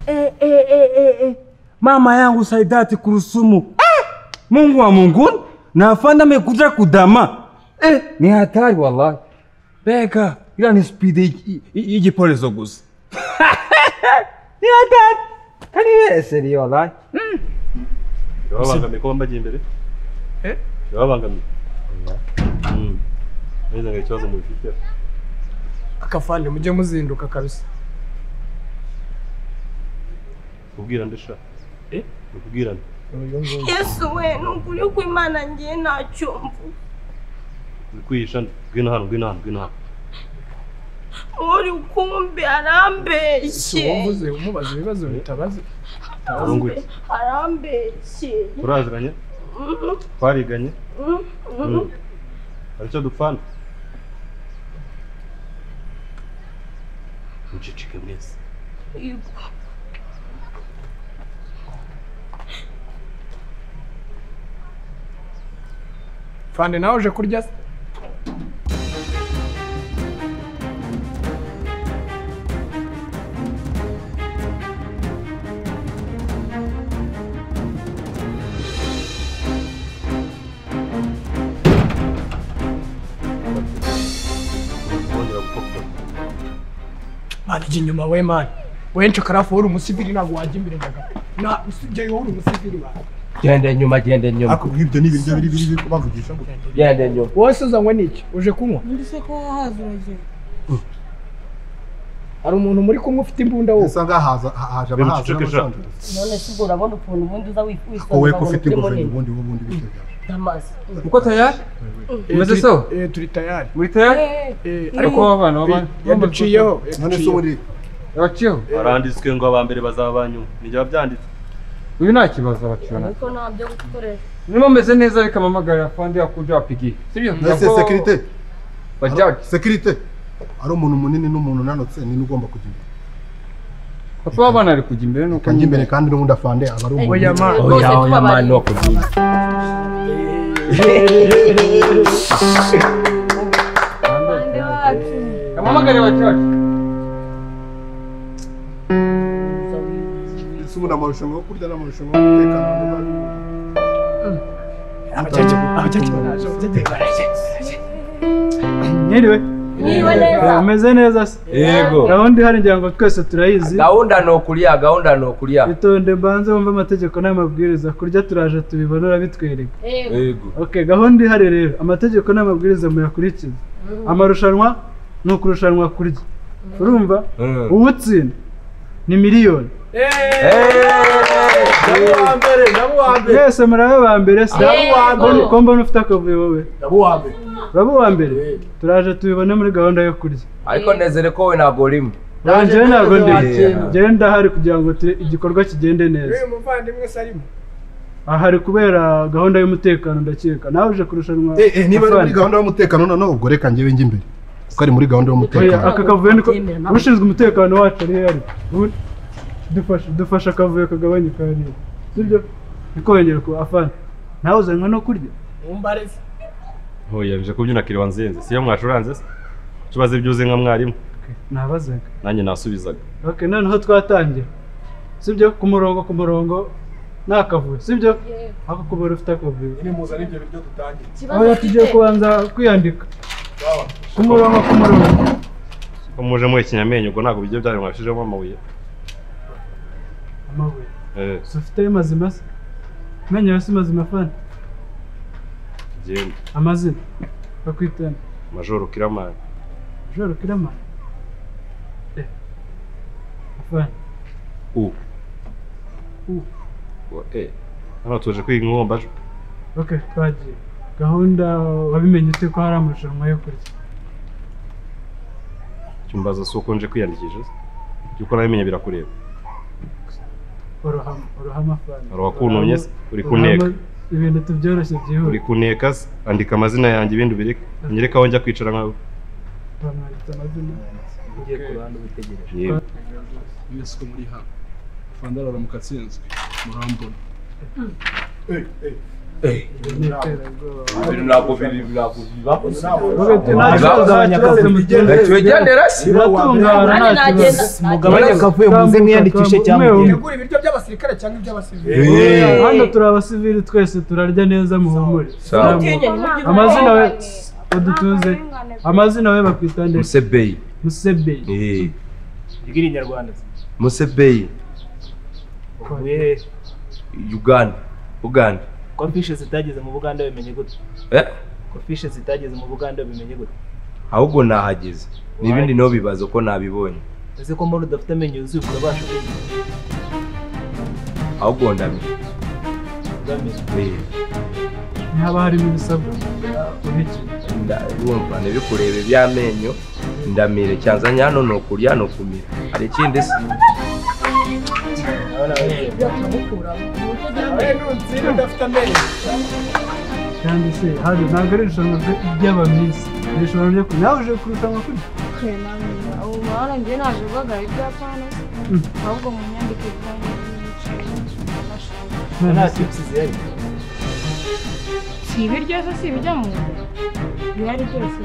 eh, eh, eh, eh. Mama yangu Saidati Kurusumu eh! Mungu wa Munguni na afande amekuja kudama eh! Ni hatari wallahi. Beka, ila ni speed y'igipolizo gusa. Ni hatari. Kani wese ni wallahi. Babangamiye ko bambagiye imbere? Eh? Babangamiye. Mm. Neza ngo ikibazo mufite. akafande mujye muzinduka kabisa Kubwira ndesha. Eh? Kubwira nde? yesu we ni ukuri kw'imana ngiye ntacyo mvuga Uri kwihisha nde? Ngwino hano, ngwino hano, ngwino hano. uri kumbi si arambeshye wumvuze umubaza ibibazo bitabaze Urungwiki. arambeshye Turaziranye? Mhm, Twariganye? mhm, mhm. Mm. Hari icyo dupfana? Mucicike mwese. Yego. fande nawe uje kurya se Wongera gukopera. mani ijya inyuma we mani wenshi ukarafu uri umusivili ntabwo wajya imbere ndaga na usibyeyo uri umusivili mani Genda inyuma, genda inyuma. ariko ibyo ni ibiryo biri biri biri kubavugisha ngo Genda inyuma. wose uzanywe n'iki uje kunywa Ndetse ko wahaza uragenda. hari umuntu muri kumwe ufite imbunda wowe usanga haza haje Bimutse abahaza icyo n'abasanzwe none se ubwo urabona ukuntu ubundi uza wifuza wowe ko ufite ingofero ubundi ubundi biteganya amazi Uko tayari? Eh, Umeze turi- sawa? eh, turi tayari Muri tayari? Eh, Ariko wabana wabana. bi- yaduciyeho none se yaduciyeho. ubundi Abaciho. Baranditswe ngo aba mbere bazaba abanyuma. Nijya byanditse. Uyu nta kibazo abaciho na. ariko nta byo gukorera Niba meze neza bikamamagarira afande yakuja wapigiye. Sivyo? none se sekirite Bajaji. sekirite ari umuntu munini n'umuntu unanutse ni ugomba kujya imbere Papa wabana ari kujya imbere nuko kajya imbere kandi n'ubundi afande aba ari umuntu Oya, ma- Rwose tubabarira. Bande bacu. Kamamagarira abacaji. Ese ubundi amarushanwa yo kurya n'amarushanwa yo gutekana Abacaca- abacaca baraje, abacaca baraje. Mwiriwe Mwiriwe neza. meze neza se Yego. gahunda ihari ngira ngo twese turayizi Gahunda ni ukulia, gahunda ni ukulia. itonde mbanze wumve amategeko n'amabwiriza kurya turaje tubibarura bitwereka Yego. Yego. okay gahunda ihari rero amategeko n'amabwiriza muyakurikiza amarushanwa ni ukurushanwa kurya urumva uwutsinda ni miliyoni mwese murabe ba mbere se Yego. ko mbona ufite akavuyo wowe urabe uwa mbere turaje tubibone muri gahunda yo kurya Ariko nezere ko we ntabwo urimo. njyewe ntabwo ndi Yeah. njyewe ndahari kugira ngo tu- igikorwa kigende neza Uyu muvandimwe se arimo aha hari kubera gahunda y'umutekano ndakeka nawe uje kurushanwa Eh, eh, niba ari muri afande. gahunda y'umutekano noneho ubwo reka njyewe njye imbere kuko ari muri gahunda Oya, y'umutekano aka kavuyo niko Abyemera ntabwo. ushinzwe umutekano wacu ari he ari Ubu- dufashe dufashe akavuyo kagabanyuka hariya sibyo niko wongera ku afana nawe uzanywe no kurya umbare se Hoya bije kubyina kiriwa nzinze. Siyo mwashuranze se? Tubaze ibyuze nka mwarimu. nabazaga Nanjye nasubizaga. okay noneho twatangira sibyo ku murongo ku murongo ni akavuyo sibyo ako kubara ufite akavuyo nimuza n'ibyo biryo dutangira oya tugiye kubanza kwiyandika ku murongo ku murongo Ko muje muhe ikinyamenyo ubwo ntabwo bijya byari mwashijemo amabuye. amabuye Eh, si ufite ayo mazima se amenyo yawe si mazima fani genda. amazina bakwitana Majoro Kiramani. joro kirama Eh. fani U. U. Wa E. Hano tuje kwiga ingombajwi. ok twagiye gahunda wabimenye ute ko hari amarushanwa yo kurya Cyumbaza si uko nje kwiyandikisha se? Yuko nabimenye birakureba. uruhama uruhama fani Hari uwakuntumye se? Uri Uruhama- kunteka. ibintu tubyoroshye byihuse Uri kuneka se? Andika amazina yanjye ibindi ubireke. Nyereka aho njya kwicara nkawe. bamwanditse amazina Yewe. mwese ko muri hano fanda arara mu katsinzwe murambona ni iterabwoba ibintu ntabwo biri birakuziba nta kibazo abanyakampu bigenda tugendera se biratungana nta kibazo mugabanye akavuyo muze mwiyandikishe cyangwa mugende. tegura ibiryo by'abasirikare cyangwa iby'abasivili hano turi abasivili twese turarya neza muhumure Sawa. amazina we udutuze amazina we bakwita ndetse musebeyi musebeyi Mbwira inyarwanda. musebeyi Wehe, uganda uganda ko fishe zitageze mu Buganda bimenye gute? Eh, Ko fishe zitageze mu Buganda bimenye gute? ahubwo nahageze n'ibindi niho bibaza uko nabibonye Ese ko mbona udafite amenyo yuzuye urabasha kumenya? ahubwo ndamenya Uzamenya. Eh, ntihaba harimo ibisabwa uhekeye nda- wumva ntibikurebe by'amenyo ndamire cyanzanye hano ni ukurya ni ukumira hari ikindi se Urabona wewe? ntunzira udafite amenyo kandi se hano ntabwo ari irushanwa ryo- ry'abamisi ni irushanwa ryo ku nawe uje kurushanwa kuri ubu mahoro njye naje guhagarara ibyapana ahubwo mu nyandiko Nta tips zihari. si ibiryo se si ibijya mu nda bihari byose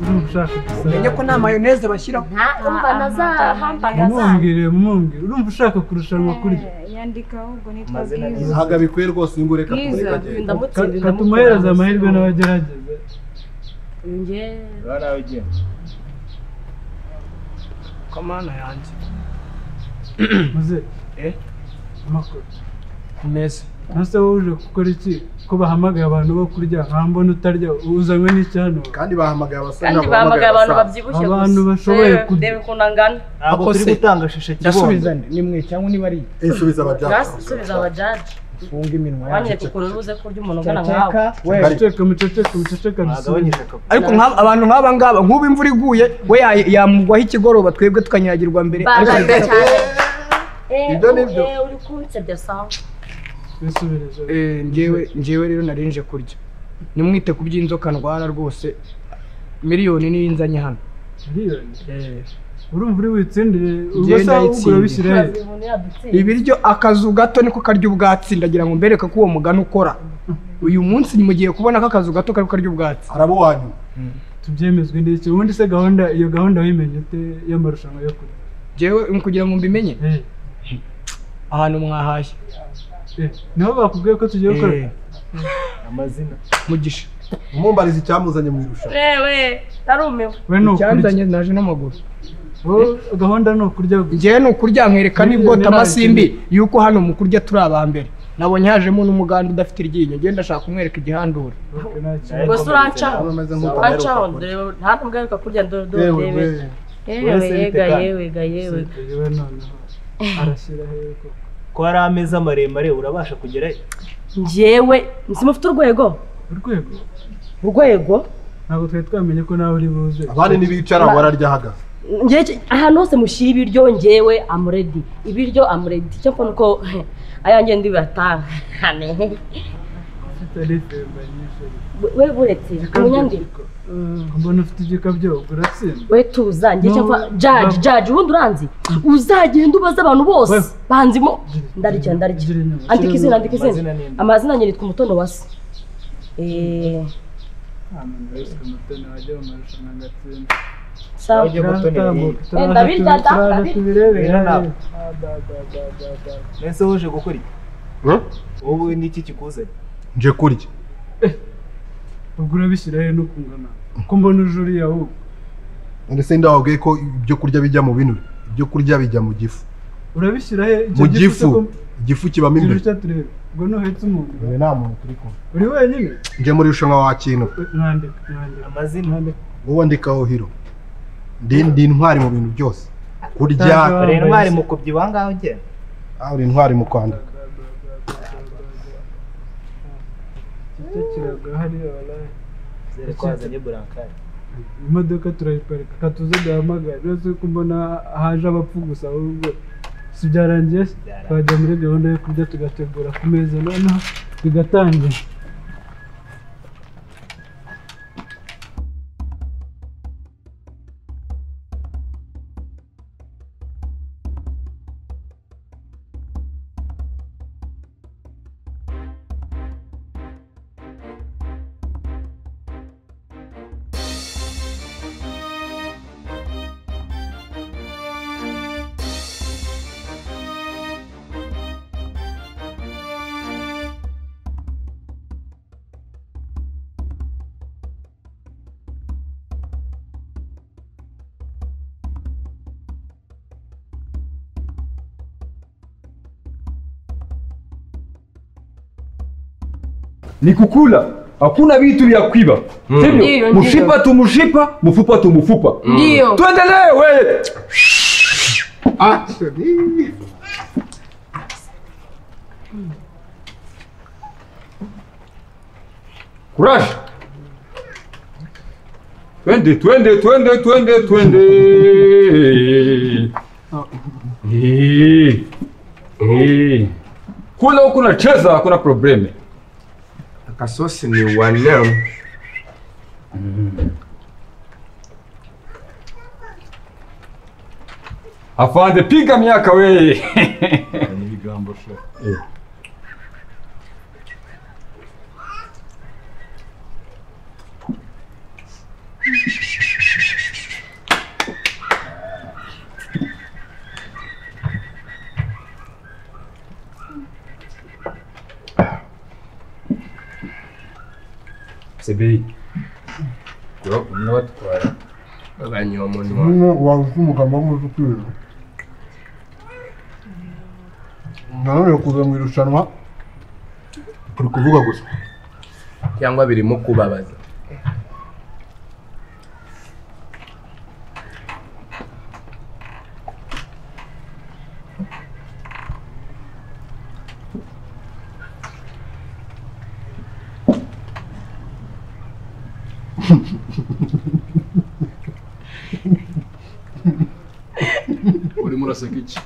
urumva ushaka umenye ko gusara nta mayoneze bashyiraho umva nazahambaga umumbwire umumbwire urumva ushaka kurushanwa kuri yandika ahubwo nitwa Amazina bwiza neza. ntabwo abikwiye rwose ngo ureka bwiza agenda katumuhereza amahirwe n'abagerageza Urabona wewe ugiye. kamana yanjye muze Eh? amakuru neza nase wowe uje gukora iki ko bahamagaye abantu bo kurya nkambona utarya uzanywe n'icyanwa kandi bahamagaye abasa kandi bahamagaye abantu babyibushye gusa Abantu bashoboye Reba- kurya. reba ukuntu angana Ntabwo turi Akose. gutanga shisha ndasubiza kibondo. nde nimwe cyangwa niba ari subiza Just abajaji subiza abajaji funga iminwa wanyereka yanjye ukuntu ubuze kurya umuntu ungana nkawe cyaceka we muceceka muceceka muceceka dusubize Wagabanyije akavuyo. ariko nk'aba- abantu nk'aba ngaba nk'ubu imvura iguye we ya- yamugwaho ikigoroba twebwe tukanyagirwa mbere ariko bajaga cyane Ibyo ni byo. Eh, uri kunsebya sawa bisubireje Eh, njyewe njyewe rero nari nje kurya nimwite ku by'inzoka ndwara rwose miliyoni niyo inzanye hano miliyoni urumva uri witsindire Njyewe ubasa ugura ndayitsindiye. bishyirayo ibiryo akazu gato niko karya ubwatsi ndagira ngo mbereke ko uwo mugani ukora uyu munsi mugiye kubona ko akazu gato kariko karya ubwatsi arabo wanyu tubyemezwe n'iki ubundi se gahunda iyo gahunda wayimenye ute y'amarushanwa yo kurya njyewe mm, kugira ngo mbimenye Eh, ahantu mwahashye eh, niho bakubwiye ko tugiye gukora Eh, Amazina. mugisha umumbariza icyamuzanye mu irushanwa wewe narumiwe we ni ukurya icyanzanye naje n'amaguru Wowe gahunda ni ukurya gusa njyewe ni ukurya nkwereka n'ibwota amasimbi yuko hano mu kurya turi aba mbere nabonye hajemo n'umuganda udafite iryinyo ngenda ndashaka kumwereka igihandura Ok, nta kibazo. gusa urancaho ameze nk'uko urancaho ndeba nta n'ubwo ariko kurya ndore ndore yewe ndebe we yewe Wese yega bitekanye. yewe ga yewe Senderi we noneho arashyira hehe koko Ko hari ameza maremare urabasha kugerayo. njyewe simufite urwego urwego urwego ntabwo twari twamenye ko nawe uri buze abandi ntibicara wararya ahagaze njyewe ki- ahantu hose mushyira ibiryo njyewe amuredi ibiryo amuredi cyo mbona uko ayanjye ndibatanga tutari femba nyinshi we buretse umunyandiko mbona ufite igikabyo uratsinda we tuza njye cyangwa jaji jaji ubundi uranzi uzagenda ubaze abantu bose Wewe. banzimo ndarya ndarya Gira inyuma. andika izina andika Amazina izina ni nde? amazina nyereka umutono wa se Eh, nta muntu wese umutoni wajya mu marushanwa agatsinda sawa Ujye gutoni turatambuka iyi. Wenda birya da, turaza birya. tubirebera Birya nawe. Mbese wowe uje gukora iki? Hmm? Wowe niki kikuzanye? nje kurya ubwo urabishyira he no kungana ko mbona uje uriya ahubwo ndetse nda wabwiye ko ibyo kurya bijya mu binure ibyo kurya bijya mu gifu urabishyira he icyo mu gifu se gifu ko igifu kibamo gira imbere icyo turebe ubwo ntuhetse umuntu Dore nta muntu turi kumwe uri wenyine nje muri irushanwa wakina mwandika mwandika Amazina. wowe ndikaho hiro ndi ndi intwari mu bintu byose kurya Uri intwari mu kubyibuha ngaho ugenda. ah, uri intwari mu kwandika icyo kirago hariya waraye Zere ko wazanye burankari. imodoka turayiparika katuze duhamagare uretse ko mbona haje abapfu gusa ahubwo si byarangiye se? Byarangiye. twajya muri gahunda yo kurya tugategura ku meza noneho bigatangira ni kukula. Hakuna vitu vya kuiba, sivyo? Ndiyo, Mshipa tu mshipa, mfupa tu mfupa. Ndiyo. Tuendelee wewe. Courage. Twende, twende, twende, twende, twende. Eh. Eh. Kula huku nacheza hakuna probleme. Akasosi ni wanam. Afande piga miaka weye. ibigambo shaka Sebeyi. Yo, mnabatwara. Baganywa umunwa. Umwe wabuze umugabo w'umuzi ukwiriye nanone kuza mu irushanwa uri kuvuga gusa Cyangwa birimo kubabaza. urimo uraseka iki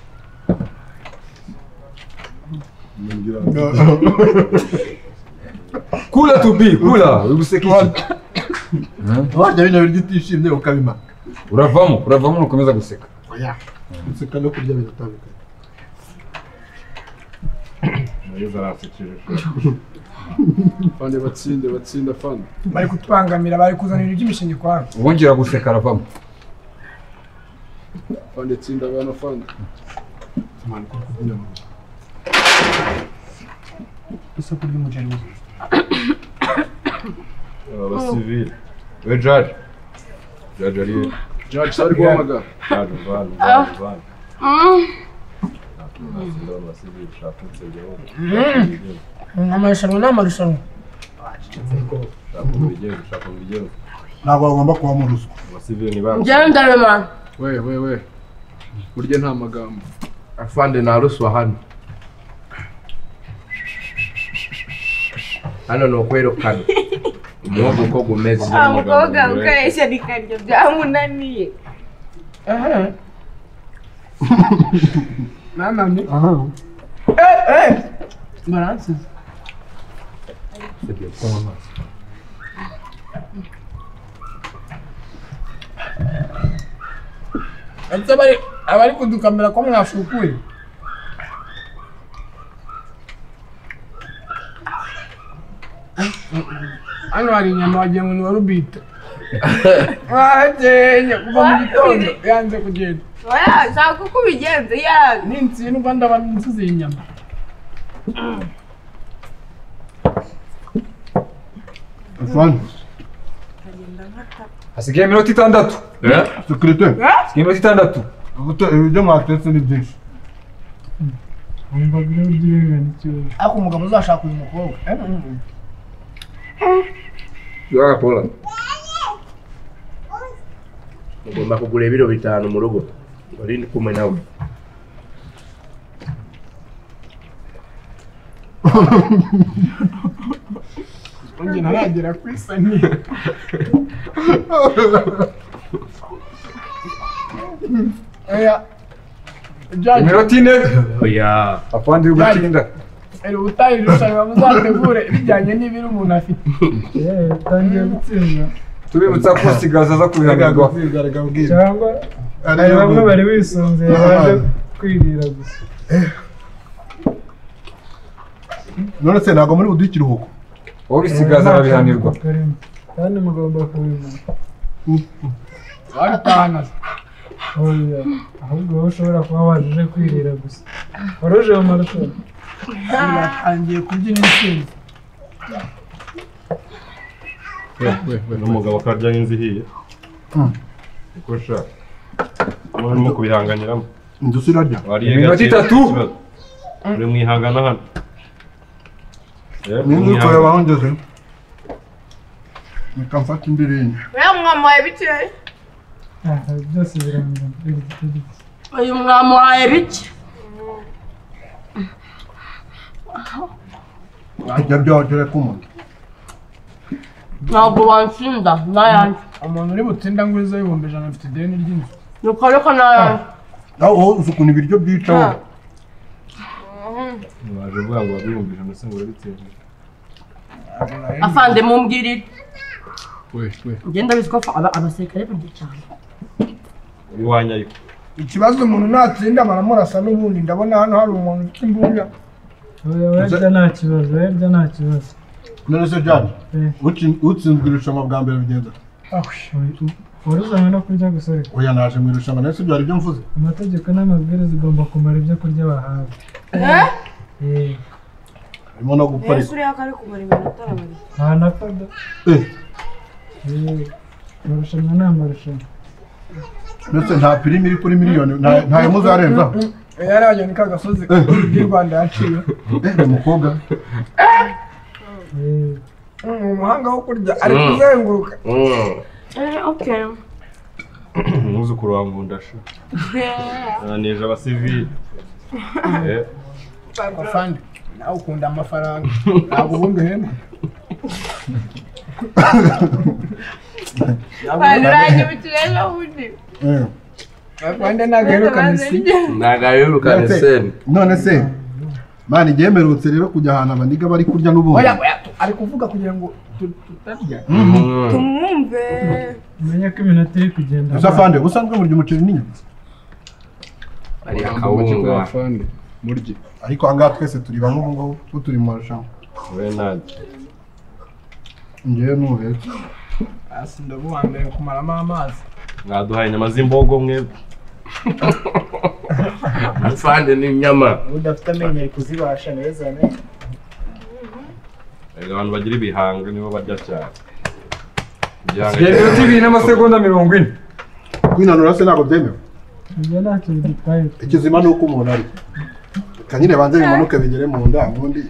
Kula tubi, kula. Ugusekisha. warya bino biryo utishimye ukabima Uravamo, uravamo nukomeza guseka. oya guseka no kurya biratandukanye nageze aransekeje fande batsinde batsinde fande bari kutubangamira bari kuzanira iby'imishingi kwabo Wongera guseka aravamo. fande tsinda abana fande isoko ry'umuceri w'ubuzima abasivile we jaji jaji ari jaji sari guhamagara jaji mvana jaji mvana natsinda abasivile shakunse igihugu amarushanwa ni amarushanwa shakunga igihugu shakunga igihugu ntabwo bagomba kuba mu ruswa abasivile ni bantu gendarema we we we burya nta magambo afande naruswa hano hano ni ukwerekana umuhogo uko gumeze wa mukobwa gukoresha nikaryo byamunaniye nanone baransize ese bari abari kudukamera ko mwashukuye hano hari inyama wagira ngo ni wa rubita mwahageye kuva mu gitondo yanze kugenda oya nshaka uko ubigenza yawe ninsindwa ndaba nsize iyi nyama afande Hasigaye iminota itandatu. sekirite Hasigaye iminota itandatu. ibyo mwatetse ni byinshi ariko umugabo uzashaka uyu mukobwa Yora Paula. Ugomba kugura ibiro bitanu mu rugo. Uri kumwe nawe. njye ntaragera ku isaniye oya jyaje Iminota ine. Oya. Afande uri gutinda. iri ubutayu irushanwa muzategure bijyanye n'ibiri umuntu afite tangiye gutsinda Tubibutsa ko sigaza za kubihanirwa. cyangwa hari bamwe bari bisunze baje kwirira gusa none se ntabwo muri buduhe ikiruhuko Ubisigaza arabihanirwa. kandi mugomba kubimenya barutahana oya ahubwo wowe ushobora kuba waje kwirira gusa wari uje mu marushanwa batangiye kubyina intsinzi n'umugabo ko arya nk'inzu ihiye uko ushaka uba urimo kubihanganiramo inzu si irarya wariye Iminota gake, itatu. uri mwihangana hano nzi kureba aho ngeze reka mfate indirimbo Uriya mwamuhaye bikeya byose birangana Erigiti, erigiti. uyu mwamuhaye bike ajya byogere k'umuntu ntabwo bansinda n'ayanjye umuntu uri butinda nguriza y'ibihumbi ijana afite ideni ry'inzu ni kareka n'ayanjye nawe wowe uzi ukuntu ibiryo byicaho waje uvuga ngo wabibumbije ndetse ngo urabitera afande mumbwirire we we ngenda biziko abasirikare burya cyane iwanyu ariko ikibazo umuntu natsinda baramurasa n'ubundi ndabona hano hari umuntu ufite imbunda We- werya nta kibazo werya nta kibazo none se jani Eh. utsin- utsinzwe irushanwa bwa mbere bigenza waruzanywe no kurya gusa ariko oya naje mu irushanwa nawe se byari ibyo mvuze amategeko n'amabwiriza ugomba kumara ibyo kurya bahawe Eh, harimo no ese guparika uriya kari kumara iminota arabariye nta na fada Eh, Eh, amarushanwa ni amarushanwa ndetse nta pirimi iri kuri miliyoni nta- ntayo muzarenzaho yari ajya ni ka gasozi k'i rwanda yaciye Eh, uyu mukobwa Eh, ni umuhanga wo kurya ari kuzenguruka eee okeyi umwuzukuru wa ngundasha nanije abasivili Eh, afande nawe ukunda amafaranga ntabwo ubundi uhembwa baruranye ibikeya n'ubundi Eh, afande ntagerukana isi ntabwo aherukane none se- seni none se mani igemerutse rero kujya ahantu abaniga bari kurya n'ubundi oya oya tu- ari kuvuga kugira ngo tu- tutarya tumwumve umenye ko iminota iri kugenda gusa afande ubusanzwe murya umuceri n'inyama ari akawunga. afande murye ariko ahangaha twese turi bamwe ubu ngubu kuko turi mu marushanwa we nanjye ngewe n'ubuhetse hasi ndabuhambaye kumaramo amazi mwaduhaye inyama z'imbogo mwebwe afande n'inyama ubundi afite amenyo ari kuzibasha neza ne Erega abantu bagira ibihanga nibo barya cyane Igihanga Sigaye iminota cyane. ibiri n'amasegonda mirongo ine kwinanura se ntabwo byemewe ibyo ntacyo bidutwaye ikizima ni uko umuntu ari reka nyine banze bimanuke bigere mu nda ubundi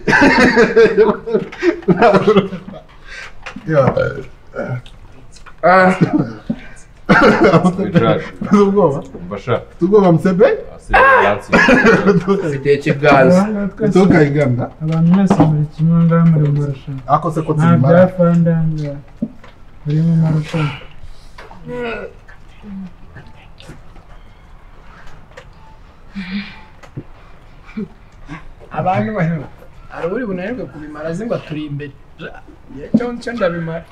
Wicaje. ubwoba Umva sha Ufite ubwoba musebe asize ibyatsi. ufite ikiganza Aha twese tukayiganda abantu mwese muri kimwe ngaha muri mu marushanwa ako se ko nta bya tubimara fanda aha ngaha muri mu marushanwa abantu bahera hari uri bunanirwe kubimara azi ngo turi imbere Ja, cyo cyo ndabimara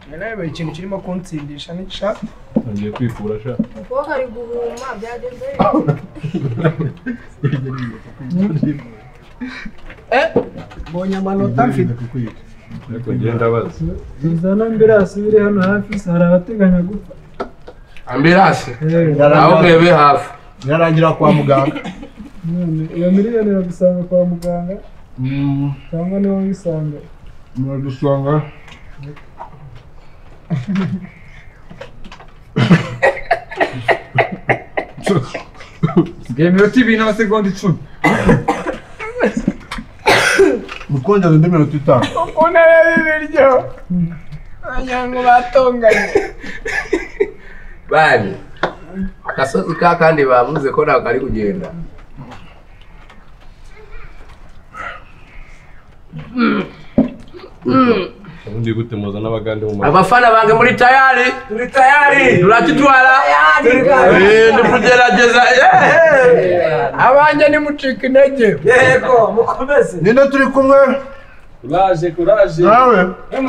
Njye nawe buri ikintu kirimo kunsindisha n'ishaka Ngiye kwifura sha umukobwa ari guhuma byagenze mbonye amanota mfite ariko ngenda abaza uzana ambirasi biri hano hafi hari abateganya gupfa ambirasi Eh, ntawurebe hafi birarangira kwa muganga none iyo miliyoni iragusanga kwa muganga cyangwa niwo wisanga muradusanga Sigaye iminota ibiri n'amasegonda icumi mutwongeze indi minota itanu ukuntu areba ibiryo wagira ngo batonganye bari agasozi ka kandi bavuze ko ntabwo ari kugenda ubundi gute muza n'abagande mu ma abafana bange muri tayari muri tayari turakitwara Eh, ndi kugerageza yeee abanjye nimucika intege ninde turi kumwe kuraje kuraje nawe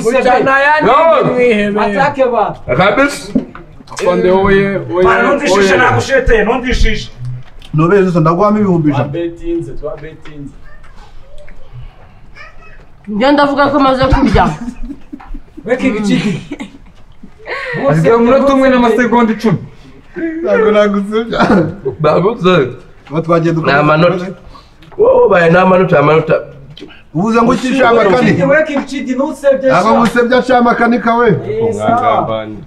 gucana ayandi No. mwihebeye kabisa afande wowe wowe wowe nubeze ndaguhamo ibihumbi ijana twabetinze twabetinze ngenda avuga ko amaze kurya Sigaye umunota umwe n'amasegonda icumi ntabwo nagusebya babuze uba twagiye ni dukomeza amanota wowe ubaye ni amanota amanota ubuze ngo ucishe amakani ntabwo ngusebya aciye amakani kawe kumwangambani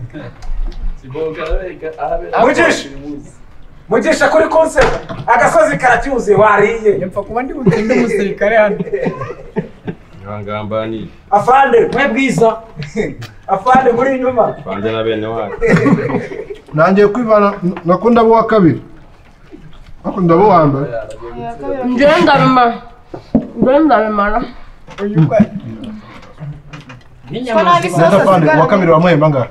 mugisha kuri konseri agasozi karacyuzuye wariye mpfa kuba ndi butinde umusirikare hano ntiwangambanire afande we bwiza afande muri inyuma banjye na bene wanyu ntangiye kwivana nakunda abo uwa kabiri ariko ndabo uwa mbere njyewe ndabimara njyewe ndabimara Ko nabi sasa sigara. Uwa kabiri wamuhemba ngahe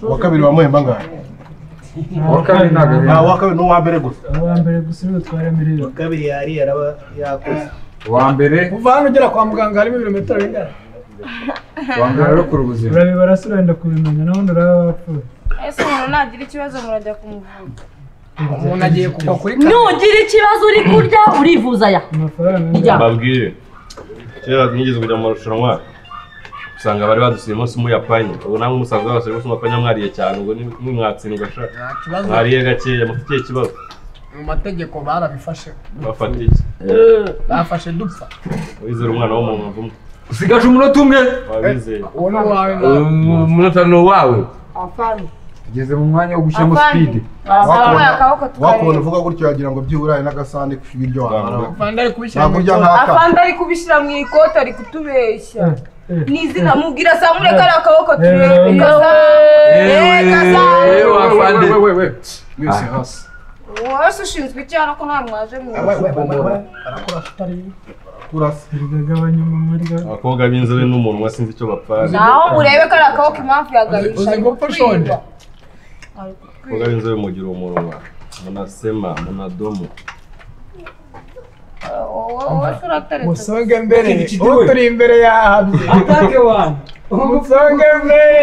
uwa kabiri wamuhemba ngahe Uwa kabiri ntabwo Ah, uwa kabiri ni uwa mbere gusa uwa mbere gusa niwe utwara miliyoni uwa kabiri yari yaraba yakoze uwa mbere kuva hano ugera kwa muganga harimo ibirometero bingana uwa mbere arokora ubuzima urabibara se urenda kubimenya nabundi uraba wapfuye ese umuntu nagira ikibazo murajya kumuvura umuntu agiye kugwa kuri nugira ikibazo uri kurya urivuza ya Rya. mbabwire kera nigeze kujya mu marushanwa usanga bari badusiye umunsi muyapanye ubu namwe umusaza wose rwose muyapanye mwariye cyane ubwo nimwimwatsindwa sha kibazo. mwariye gakeya mufite ikihe kibazo mu mategeko barabifashe bafata iki bafashe dupfa wizera umwana w'umuntu umwe usigaje umunota umwe wabizeye uwo ni uwawe nawe umunota ni uwawe afande tugeze mu mwanya wo gushyiramo Afande. sipide Wakuye akaboko wakubona tukareba uvuga gutyo wagira ngo byibura hari n'agasahane k'ibiryo wamara afande ari kubishyira ntabwo mu urya nk'aka afande ari kubishyira mu ikote ari kutubeshya ni izina mubwira samure kari akaboko turebe wese ushinzwe icyaha ko nta mwaje mu turasa biragabanya umumuriro abakobwa b'inzobe n'umunwa sinzi icyo bapfana naho urebe kari akaboko impamvu yagahisha uzi gupfa shonje abakobwa b'inzobe mugira umunwa munasema munadomo wese urateretse musonge mbere uwo turi imbere yahabye atake wani musonge mbere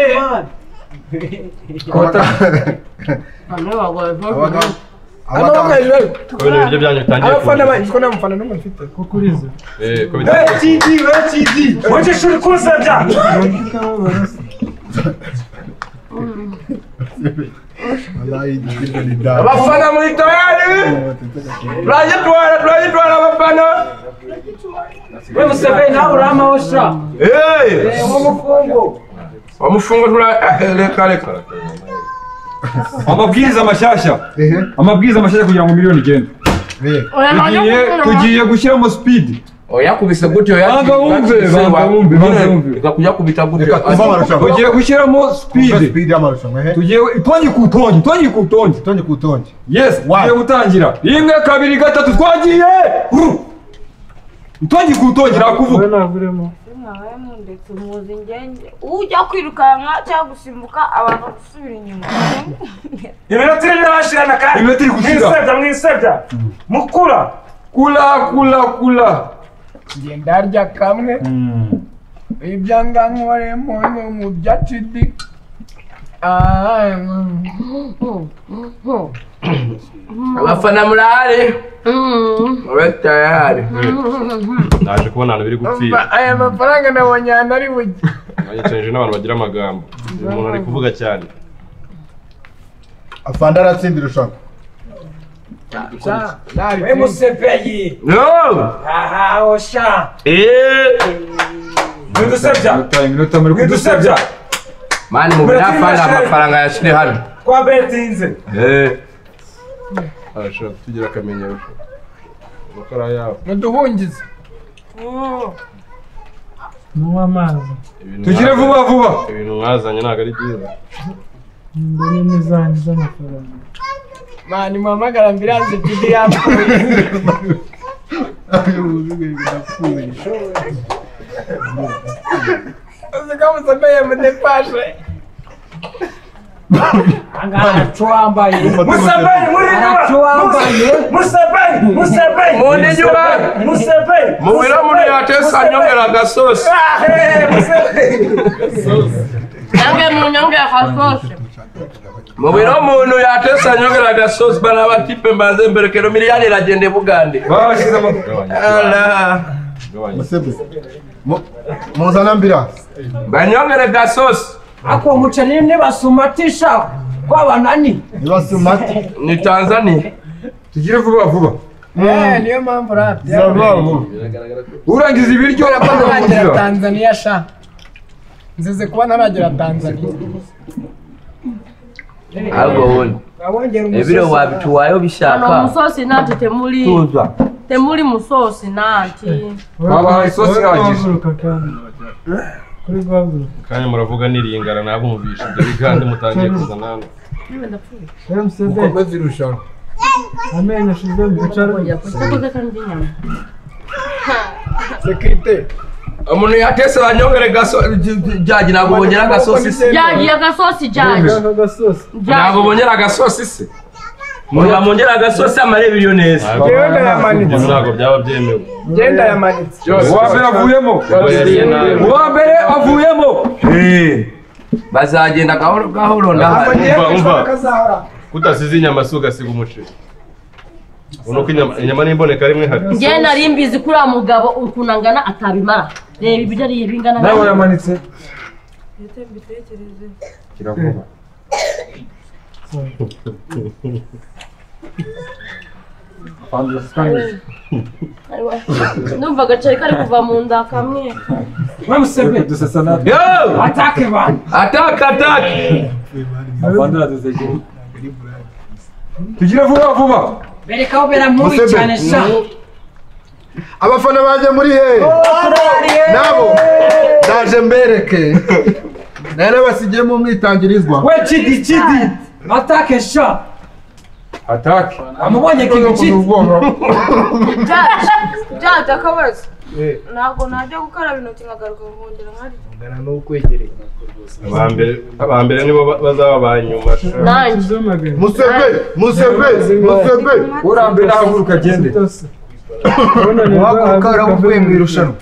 amaboko hejuru ariko kubera ibiryo byanyu bitangiye abafana banyu ko nta mufana n'umwe mfite kuko uriza Eh, ko we bitangiye kidi we kidi mugisha uri kunsebya abafana muri tayari turagitwara turagitwara abafana we museveni nawe uramaho sha Eh, uwo mufungo bamufunga tura eh, reka reka amabwiriza mashyashya amabwiriza mashyashya kugira ngo miliyoni igende tugiye tugiye gushyiramo sipidi yakubise gutyo Banga wumve, banga wumve, banga wumve. kuyakubita gutyo Reka tuve amarushanwa. tugiye gushyiramo Kumva sipidi speed y'amarushanwa he tugiye itongi ku itongi itongi ku itongi tonge ku tonge yesi tugiye gutangira rimwe kabiri gatatu twagiye Ru! itongi ku itongi wowe nakuvuga ntabwo urimo mwabemu ndetse muzi ngenge ujya kwirukanka cyangwa gusimbuka abantu gusubira inyuma iminota irimo irabashirana kandi Iminota iri gushira. mwisebya mwisebya mukura kula kula kula ngiye ndarya kamwe ibyangankoremo mu bya tidi abafana murahari mube tayari naje kubona ahantu biri gupfira aya mafaranga nabonye ahantu ari bujye nanyicarije n'abantu bagira amagambo uyu muntu ari kuvuga cyane afande aratsinda irushanwa we museveni no aha osha eh mwidusebya tayi minota muri mwidusebya mani mu byafana amafaranga yashire hano kwa betinze eh arashaka kutugira akamenyero amakara yabo muduhungize munywa amazi Ibintu tugire mwazanye- vuba vuba ibintu mwazanye ntabwo ari byiza mbone n'izanyu z'amafaranga mani muhamagara ambiranze tidi yapfuye uzi ko musomeye mudefashe aracu wambaye museveni muri Aracu wambaye. museveni museveni Mu n'inyuma. museveni mu biro muno yatesa nyongera agasosi nange mu nyonge ya kasose mu biro muntu yatesa nyongera agasosi bana abatipe mbanze mbere kero miliyari iragenda ibugande babashyize amaboko Ala. musebe Mu- muzana ambirasi banyongere gasosi ako muceri nibasumatisha kwabanani nibase mati ni tanzania tugire vuba vuba Eh, niyo mpamvu rap urangiza ibiryo kubera ko ntaragera uramukiza. tanzania sha nzize kuba ntaragera tanzania ahubwo wowe ebiro wabituwayeho bishaka Hano musosi nanti temuli tuza temuli musosi nanti. Wabahaye isosi ihagije. kuri guhaguruka kandi muravuga niringara ntabwo mubisha ibyo bigande mutangiye kuzana hano Mukomeze irushanwa amenyo ashize mu bicaramo sekirite umuntu yatese banyongere jagi ntabwo bongera agasosi se Jagi agasosi jagi. ntabwo bongera agasosi se murwa mongera agasosi amare biriyo neza Genda yamanitse. ntabwo byaba byemewe genda yamanitse Uwa mbere avuyemo. Uwa mbere avuyemo. bazagenda gahoro gahoro ndahari Umva, umva. kutasize inyama si ugasiga umuceri uno ko inyama inyama n'imboneka rimwe hari Njye nari mbizi kuri uriya mugabo ukuntu angana atabimara. Reba ibiryo ariye bingana. Nawe yamanitse. kiravuba Numva agaceri kari kuva mu nda kamwe. bamusebe yo atake bana atake atake Afandara dusekere. Tugire vuba vuba. bereka aho bera mubi Musebe. cyane sha abafana bajya muri he nabo ndaje mbereke nari nabasigiyemo umwitangirizwa we kidi kidi atake sha Ataki. amubonye kidi kidi byajya akabazo ntabwo najya gukaraba intoki nkagaruka nkongera nkari ungana n'ukwegereye aba mbere aba mbere nibo ba- bazaba ba nyuma Nanjye. musebe musebe musebe urambere ahaguruka agende wahaguruka uravuye mu irushanwa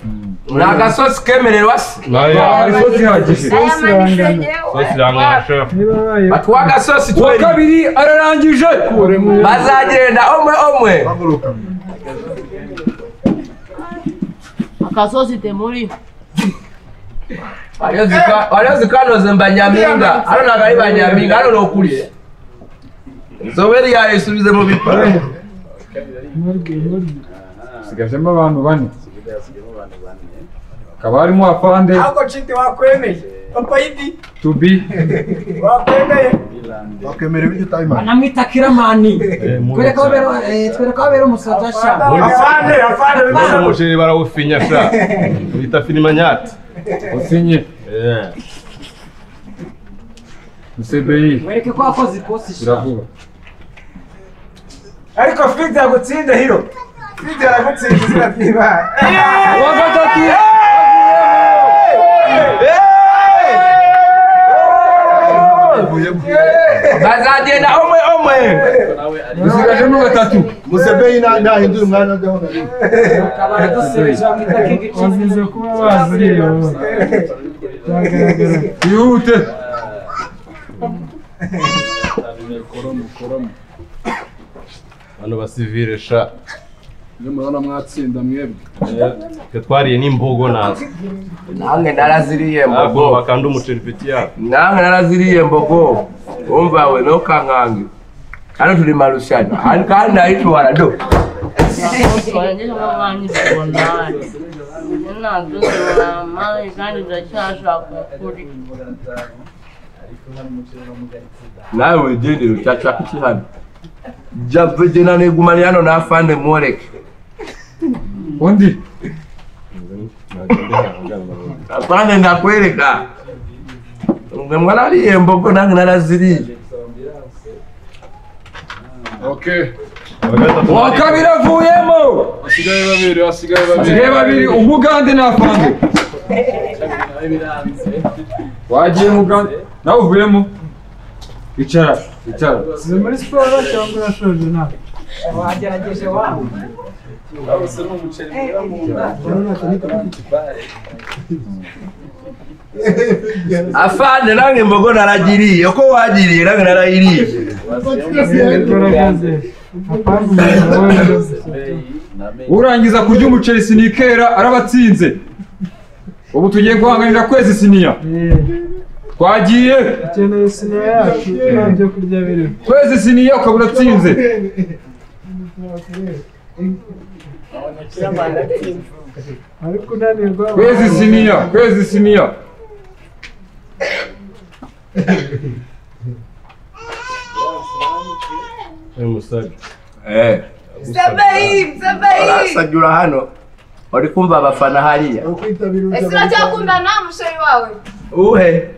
ni agasosi kemererwa se batuwa agasosi uwa kabiri ararangije bazagenda omwe omwe Akasosi temuli. waliozi kanoze mbanyaminga ano nakali banyaminga ano nokulye nzoberi yayo isubize mu bipa sigajemo abantu bane hakaba harimo afande ahubwo citi wakwemeye papa yidi tubi wakwemeye wakemera ibiryo utayimara anamwita kiramani twereka aho bera eh, twereka aho bera umusaza sha Afande, afande, Mbona umuceri barawufinya sha bita filimanyati usinye Eh. musebeyi mwereke ko wakoze ikosi sha biravuga ariko fide yagutsinze hiro fide yagutsinze izina ry'imana uwa gatatu bazagenda omwe omwe usigajemo gatatu musebeyi nta- ntahindura umwanya ajyaho na rimwe bazize kuba bazi biragaragara bihute bano basivire sha iyo murabona mwatsinda mwebwe twe twariye n'imbogo nazo nange naraziriye ntabwo mbogo bakanda umuceri peti yabo nange naraziriye mbogo umva we nokankange hano tuli marushano Hano kandi nayitwara do Wanjye cyangwa mwanjye ubonana. Ninazo mama kandi ndacyashaka kuri. nawe wigendere ucyacaka iki hano javegena nigumane hano nafande mworeke undi afande ndakwereka mwe mwarariye mbogo nange naraziriye uwa kabiri avuyemo hasigaye babiri hasigaye babiri asigaye babiri umugande n'afande wagiye mugande nawe uvuyemo icara icara si muri siporo cyangwa urashoje nta wagerageje wawe afande nange mbogo naragiriye uko wagiriye nange narayiriye urangiza kurya umuceri sinikera arabatsinze ubu tugiye guhanganira kwezi siniya twagiye dukeneye siniya yacu nta byo kurya birimo kwezi siniya ukaba uratsinze ari kunanirwa kwezi siniya kwezi siniya Uyu musaza. Eh. Sabahi, sabahi. Urasagura hano. Uri kumva abafana hariya. Ese uracyakundana na musheri wawe? Uhe.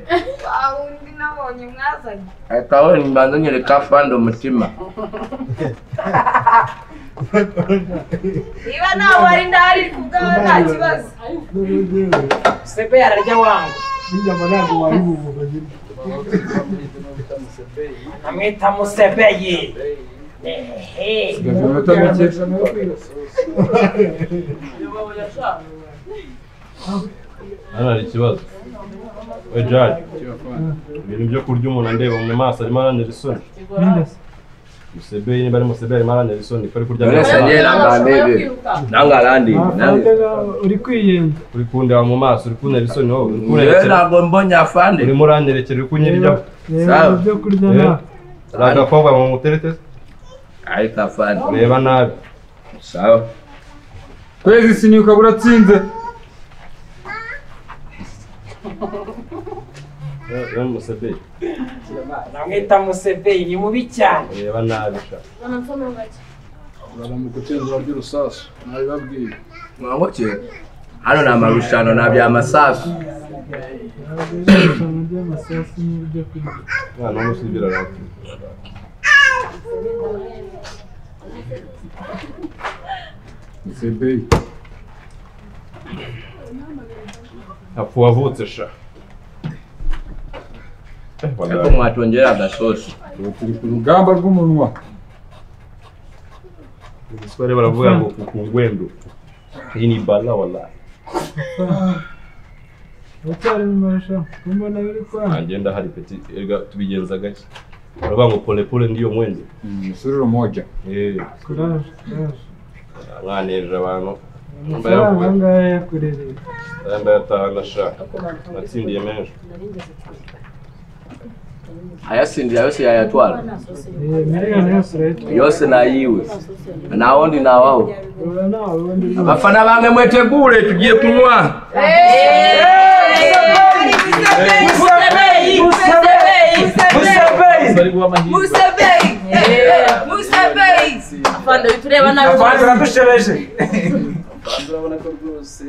Wa wundi nabonye mwazanye. Akawe nimbanza nyereka afande umutima. Niba ntawe wari ndahari kubwawe nta kibazo. Sebe yararya wangu. n'inyama ntabwo wabibuvuga nyine Amwita Musebeyi. Ehe. Gabiro amanota make. Hano hari ikibazo. We Jack. Ibintu byo kurya umuntu andeba mu maso arimo aranira isoni. Musebeye niba ari Musebeye arimo aranira isoni ko ari kurya None se njye nangamebe. Nangarandi. uri kwiyenda uri kundeba mu maso uri kunera isoni wowe uri Njyewe kunyerekera ntabwo mbonye afande. urimo uranyerekera uri kunyiriryaho Reba, reba ibyo kurya Eh, nta- hari agakobwa mu mutereteze Ariko afande. ureba nabi sawa kwezi sinyuka buratsinze reba Musebeye Namwita Musebeyi ni mubi cyane. ureba nabi sha baramugucenzura ry'urusasu nabibabwiye mwamuke hano ni amarushanwa na byamasasu amasasu n'ibyo kurya umwana w'umusibira arapfa sebeyi apfa uwavutse sha ariko mwatongera agasosi tuba turi ku rugamba rw'umunwa ubusore baravuga ngo kukungwendo iyi ni bala wallahi uracyari mu marushanwa mbona biri kwanga agenda hari peti erega tubigenza gake baravuga ngo pole pole ndiyo mwende msururu moja eh kuraje kuraje mwanejeje abantu amafaranga angahe yakurereye ndayataha ndashaka natsindiye menshi ayasindira yose yayatwara miliyoni yose urayitwara yose nayiwe nta wundi nawaho abafana bange mwetegure tugiye kunywa Musebeyi, Musebeyi, Musebeyi. Musebeyi. Musebeyi. Afande bitureba nabi. Abandi baradushebeje. urabona ko rwose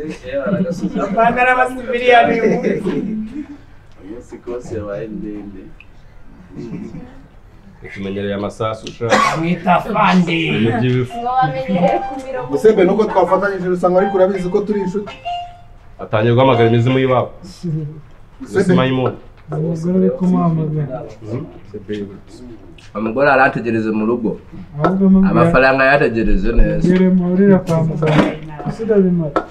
Abandi ari abasiviliya ni umunsi kose yabaye ndende ukimenyereye amasasu ushaka Mwita Fandi. ibintu by'ibifu musembe nuko twafatanyije usanga ariko urabizi ko turi inshuti atangiye guhamagara imizimu y'iwabo imizimu y'impundu umugore uri kumuhamagara umugore arategereze mu rugo ahubwo mubwira amafaranga yategereze neza yere muhurira kwa muganga ese urabimara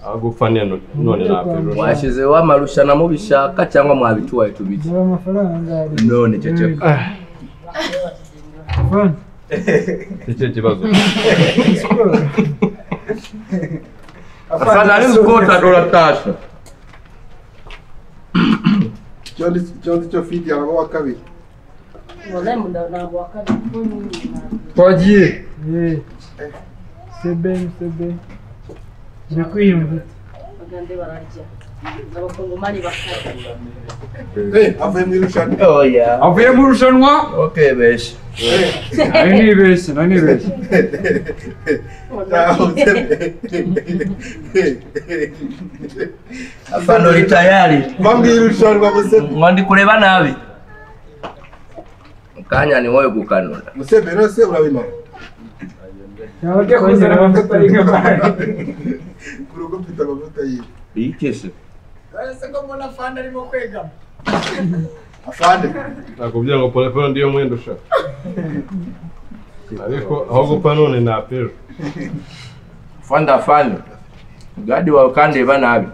agupfa none none napfa ejo washyizeho amarushanwa mubishaka cyangwa mwabitubaye tubirye dore amafaranga angahe none ceceka Fanta. nicyo kibazo afana ari mukota duratasha icyo ndi icyo ndi cyo fidi araba wa kabiri Wallahi munda- ntabwo wakabiri. twagiye Yeee. Sebe sebe uri kwiyumvira Abagande bararya. Abakongomani bakarya. avuye mu irushanwa avuye mu rushanwa okebeshe nari nibeshye nari nibeshye afana uri tayari bambwiye irushanwa musembe ngo ndi kureba nabi mu kanya ni wowe gukanura musembe rwose urabimara Ujya kuzana amavuta y'inka. ku rugo mfite amavuta yiwe iyikese Uretse ko mbona Fandi arimo kwegama. afande nakubwira ngo pole pole ndiyo mwenda ushaka ariko aho gupfa none napfa ejo fanda fanda gadi wawe kandeba nabi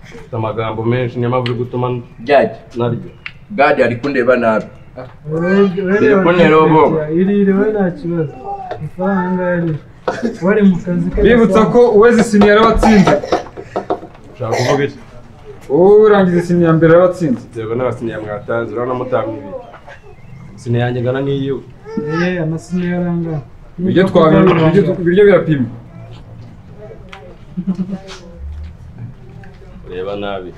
mfite amagambo menshi niyo mpamvu uri gutuma jaji naryo gadi ari kundeba nabi Biri kubonera ubwoba. Irire we nta kibazo. Amafaranga angahe arira? Wari mu kazi ke. bibutsa ko uwezi simi yarabatsinze ushaka kuvuga iki wowe urangiza simi ya mbere yarabatsinze biterwa n'abasiniya mwatazi urabona mutanga ibi siniya yanjye ngana n'iyiwe Yeee amasini yarangana. ibiryo twabi- ibiryo- ibiryo birapima ureba nabi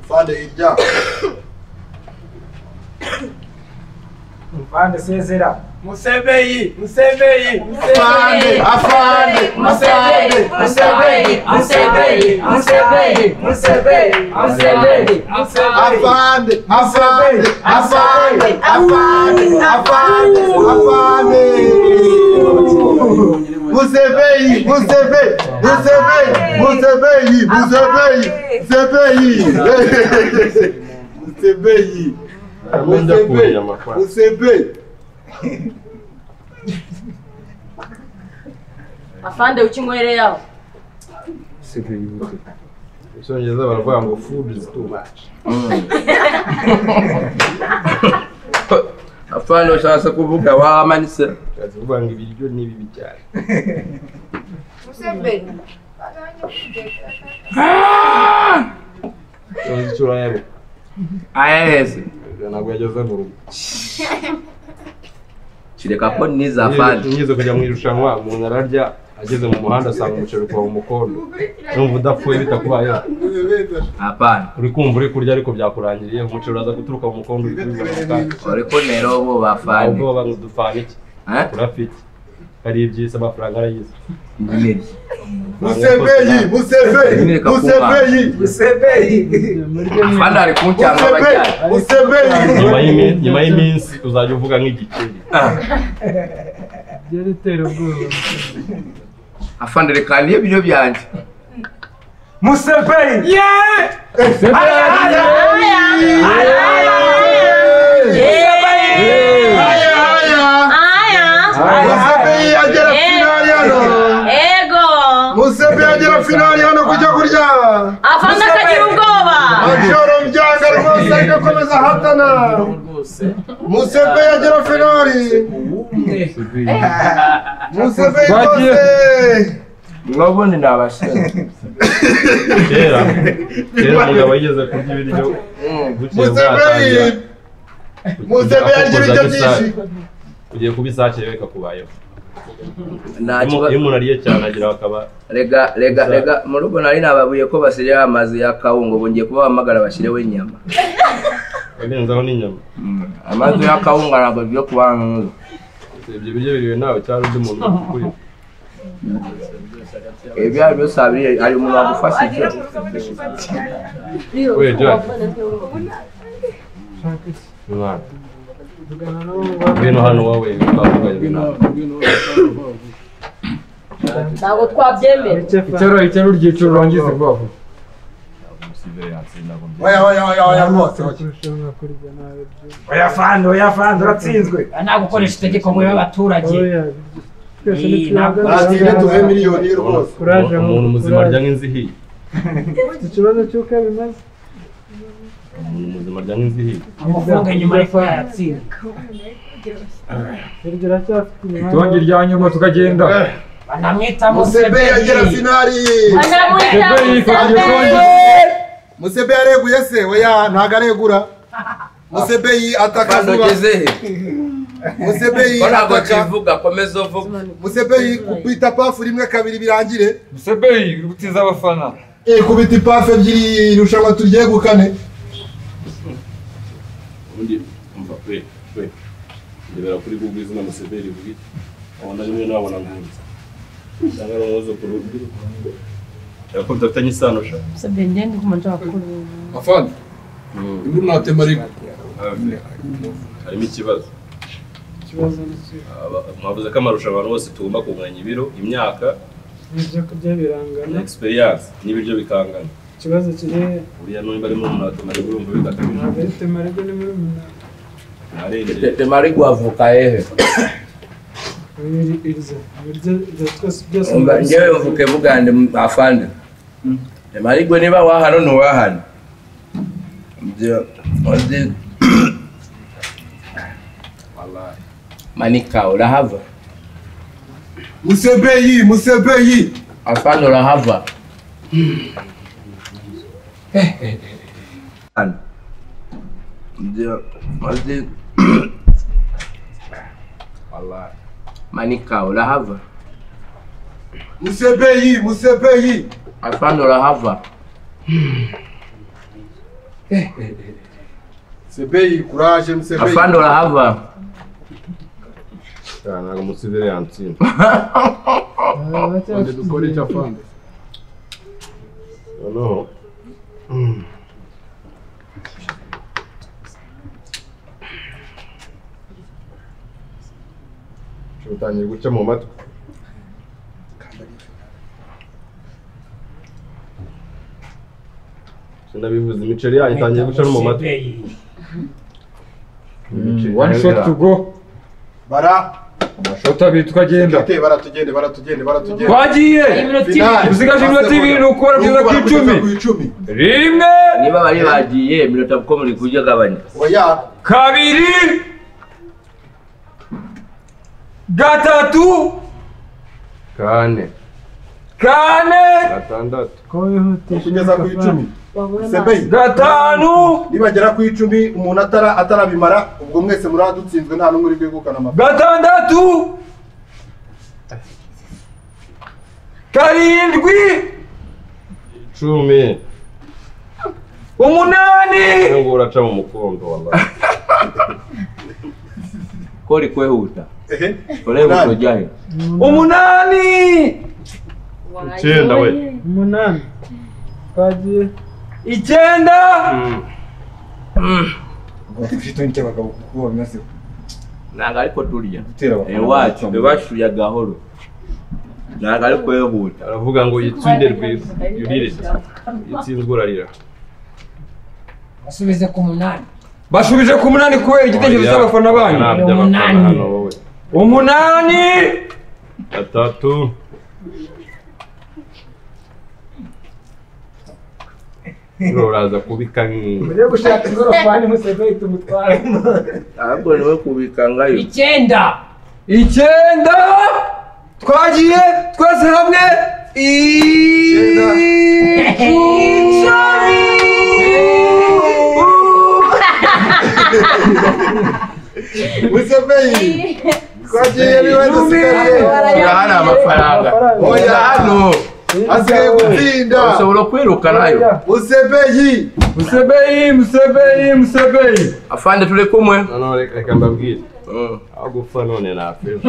afande hirya Mvande sezera musebeyi musebeyi musebeyi afande, musebeyi musebeyi musebeyi musebeyi musebeyi musebeyi afande afande afande afande afande afande musebeyi musebeyi musebeyi musebeyi musebeyi musebeyi musebeyi Amenda kuja makwa. musebeyi afande ukinywereye aho Icyongereza baravuga ngo food is too much. afande ushatse kuvuga wamanitse Ushatse kuvuga ngo ibiryo ni bibi cyane. musebeyi Ikibazo icyo urayabo. ayese Ntabwo yageze mu rugo. kireka ko niza afande Ngize kujya mu irushanwa umuntu ararya ageze mu muhanda asanga umuceri kuva mu mukondo. Numva udapfuye bitakubayeho. apana uri kumva uri kurya ariko byakurangiriye umuceri uraza guturuka mu mukondo uri kubibona mu kanwa. uriko rero bo bafande ubwo baba ngo dupfana iki urafite hari ibyisi amafaranga arayizi inyenyeri musebeyi musebeyi musebeyi afande ari kuncyanga abajyanye nyuma y'imi- nyuma y'iminsi uzajya uvuga nk'igikeri byaritera ubwoba afande reka niyo biryo byanjye musebeyi musebeyi agera finali hano ego musebeyi agera finali hano kujya kurya afande akagira ubwoba majoro byanga rwose ariko akomeza ahatana musebeyi agera finali musebeyi rwose mwabundi ni abashinzwe kera kera umugabo yigeze kurya ibiryo bukeye musebeyi bwatangira musebeyi arya ibiryo byinshi ugiye kubisakira bikakubayeho Nta Iyo umu- kibazo. iyo umuntu ariye cyane agira akaba rega rega rega mu rugo nari nababuye ko basireho amazi ya kawunga ubu ngiye kubahamagara bashyireho inyama arenzaho n'inyama amazi ya kawunga ntabwo byo kubana ibyo biryo biriwe nawe cyangwa undi muntu ukuri ibyo ari byo sabiriye hari umuntu wagufasha ibyo Wait, Jack. Mwana. Ngwino hano wowe twavuganye nawe. ntabwo twabyemera Icyaro icyaro ryiciro urangize vuba vuba. oya oya oya oya rwose oya. oya fande oya fande uratsinzwe nta gukoresha itegeko muri abaturage natwe tuve miliyoni rwose Kuraje mu- Umuntu muzima kuraje. arya nk'inzihiye. Ufite ikibazo cy'uko bimaze Umuntu muzima arya nk'inzihiye. amafaranga nyuma y'uko yayatsinda iryo uracyafite inyuma Itongi rya nyuma tukagenda. banamwita musebeyi agera musebeyi finali Banamwita Musebeyi, Musebeyi. musebeyi areguye se oya ntago aregura musebeyi ataka Afande vuba ugeze he? musebeyi Ko ntabwo ataka kivuga komeza uvuga musebeyi kubita pafu rimwe kabiri birangire musebeyi uri gutiza abafana Eh, kubita ipafu ebyiri irushanwa turyegukane Ubundi umva we we. Ndebera kuri Google izina Museveni rivuga iki? Abona rimwe nabona nkunze. Cyangwa ari umwuzukuru. Yakobo dufitanye isano sha. musabye ngende ku manjwa bakuru Afande. Inkuru natema ariko. Harimo ikibazo. Aba- Mwavuze ko amarushanwa abantu bose tugomba kunganya ibiro, imyaka, ibyo kurya birangana experience n'ibiryo bikangana. ikibazo kiri Buriya n'ubu bari mu murata maze urumva bidakabije. ntabwo ari temarego ni muri umunani temari guavuka hehe Iri- iriza ibiryo ibyo twose byose umva ngewe mvuke bugande m- afande temari gwe niba wahano ntiwahano Byo- uzi- manika urahava musebeyi musebeyi afande urahava Hano. Byo- uzi- manika urahava musebeyi musebeyi afande urahava musebeyi kuraje musebeyi afande urahava ntabwo umusivire yantsinda Onde dukora icyo afana noneho utangiye guca mu matwi sinabivuze imiceri yanyu itangiye guca no mu matwi One shot to go. bara Amashoti abiri tukagenda. Tugende, baratugende baratugende baratugende Twagiye! Usigaje iminota ibiri ukora kugeza ku icumi. Rimwe! niba bari bagiye iminota kuko muri kurya gabanya oya kabiri gatatu kane kane gatandatu kugeza ku icumi Sebeyi. gatanu nibagera ku icumi umuntu atara atarabimara ubwo mwese muraba dutsinzwe nta n'umwe uri bwegukana amafaranga gatandatu karindwi icumi umunani ubu ngubu uraca mu mukondo wallahi kori kwehuta urebe Umunani. utojyahe umunani Icyenda we. umunani twagiye icyenda ntabwo ariko turya Gutera abafana iwacu bakamba. ntibashuye gahoro ntabwo ari kwehuta aravuga ngo yitsinde rwiza yurire yitsinzwe urarira basubize ku munani basubije ku munani kubera igitekerezo cy'abafana banyu Ntabyo abafana hano wowe umunani gatatu Bro, uraza kubika nk'iyi Mbere yo gushaka ingorofani Museveni tumutwara ahubwo niwe kubikangayo icyenda icyenda twagiye twese hamwe icumi museveyi twagiye niwe dusigaye uriya hari amafaranga oya hano asigaye gutsinda ushobora kwirukanayo museveyi musebeyi musebeyi musebeyi afande turi kumwe noneho reka reka mbabwire aho gupfa none nafejo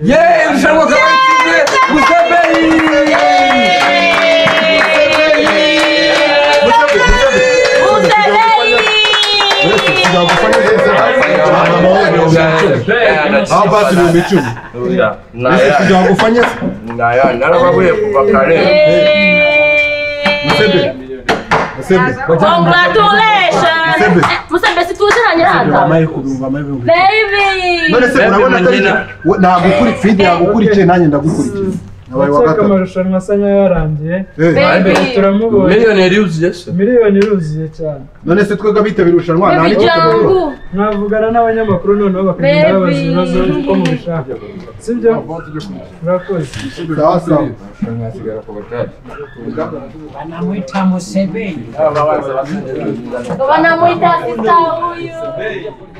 yeee irushanwa akaba yatsinze musebeyi aho basi ibihumbi icumi ese kugira ngo ufanye se naya narababuye kuva kare Congratulations! Musembe situziranye hano. none se Baby! urabona ko ari we- nagukuri fidi yagukurikiye nanjye ndagukurikiye nabaye wa Uraceka gatatu amarushanwa asa nkayarangiye Eh. Baby. turamubonye Miliyoni yuzuye se miliyoni iruzuye cyane none se twebwe abitabira irushanwa nta Baby niko tubibona Jangu. mwavugana n'abanyamakuru noneho bakagenda Baby. babaza ibibazo uko mubishaka sibyo murakoze sawa sawa banamwita museveni Aba baza bakagenda. Wanamuita sista huyu.